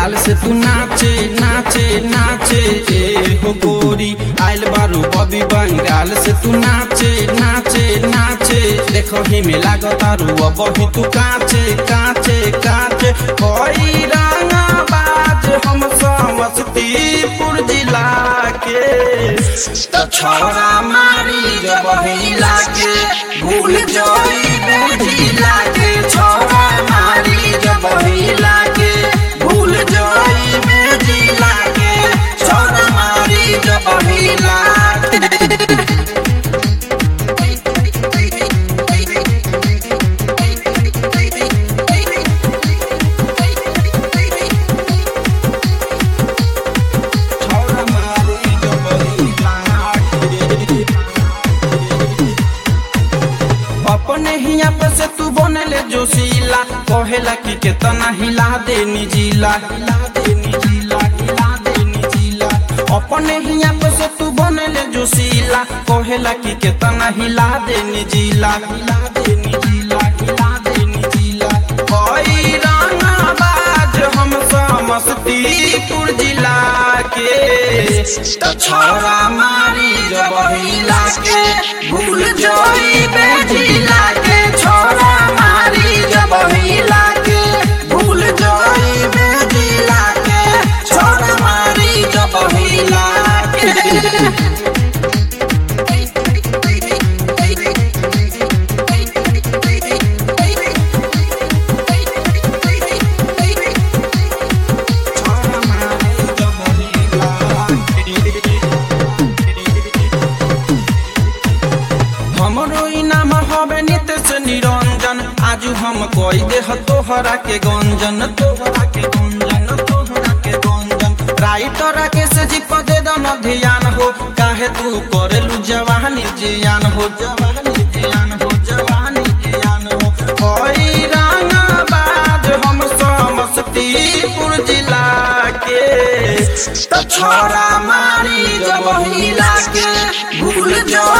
बंगाल से तू नाचे नाचे नाचे ए हो गोरी आइल बारू बबी बंगाल से तू नाचे नाचे नाचे देखो ही में लागतारू अब ही तू काचे काचे काचे कोई रंगा बाज हम समस्तीपुर जिला के तो छोरा मारी जब हिला के भूल जोई बेजिला के छोरा मारी जब हिला के भूल जोई बेजिला के छोरा मारी जब हिला के छोरा मारी जब हिला के अपने हिया पे से तू बनले जोशीला कहेला कि केतना हिला दे निजीला हिला दे निजीला हिला दे निजीला अपने हिया पे से तू बनले जोशीला कहेला कि केतना हिला दे निजीला हिला दे निजीला हिला दे निजीला कोई रंगा बाज हम समस्तीपुर जिला के तो छोरा मारी जब हिला के भूल जोई बेजिला के छोरा मारी जब हिला के भूल जोई बेजिला के छोरा मारी जब हिला के छोरा मारी जब हिला के हमरो इनाम हवे नितेश निरंजन आजू हम कोई देह तोहरा के गंजन तोहरा के गंजन तोहरा के गंजन राइटर के से जी पदे दम ध्यान हो काहे तू करेलू जवानी जियान हो जवानी जियान हो जवानी जियान हो कोई रंगा बाज हम समस्तीपुर जिला के तो छोरा मारी जब हिला के भूल जो